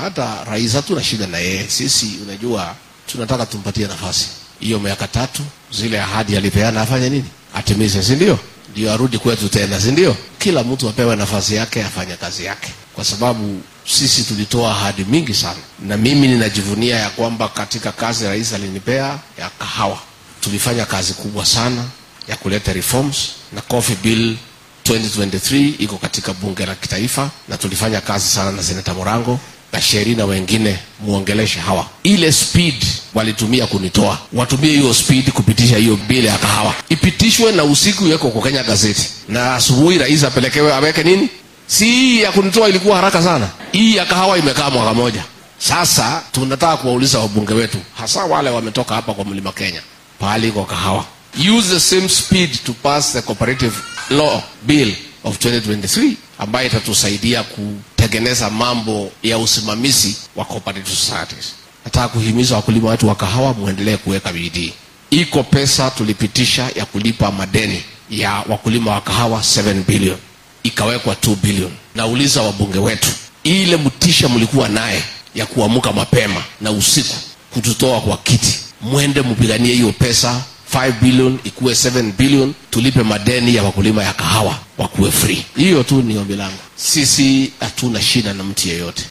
hata rais hatuna shida na yeye. Sisi unajua, tunataka tumpatie nafasi hiyo, miaka tatu, zile ahadi alipeana afanye nini, atimize, si ndio? Ndio arudi kwetu tena, si ndio? Kila mtu apewe nafasi yake, afanye kazi yake, kwa sababu sisi tulitoa ahadi mingi sana, na mimi ninajivunia ya kwamba katika kazi rais alinipea ya kahawa, tulifanya kazi kubwa sana ya kuleta reforms na coffee bill 2023 iko katika bunge la kitaifa, na tulifanya kazi sana na seneta Morango na Sheri na wengine, muongeleshe hawa. Ile speed walitumia kunitoa, watumie hiyo speed kupitisha hiyo bili ya kahawa, ipitishwe na usiku iweko kwa Kenya gazeti, na asubuhi rais apelekewe aweke nini. Si hii ya kunitoa ilikuwa haraka sana, hii ya kahawa imekaa mwaka moja. Sasa tunataka kuwauliza wabunge wetu, hasa wale wametoka hapa kwa mlima Kenya, pahali iko kahawa, use the same speed to pass the cooperative law bill of 2023 ambayo itatusaidia kutengeneza mambo ya usimamizi wa cooperative societies. Nataka kuhimiza wakulima wetu wa kahawa muendelee kuweka bidii. Iko pesa tulipitisha ya kulipa madeni ya wakulima wa kahawa 7 billion ikawekwa 2 billion. Nauliza wabunge wetu, ile mtisha mlikuwa naye ya kuamka mapema na usiku kututoa kwa kiti, mwende mpiganie hiyo pesa 5 billion ikuwe 7 billion, tulipe madeni ya wakulima ya kahawa wakuwe free. Hiyo tu ni ombi langu. Sisi hatuna shida na mtu yeyote.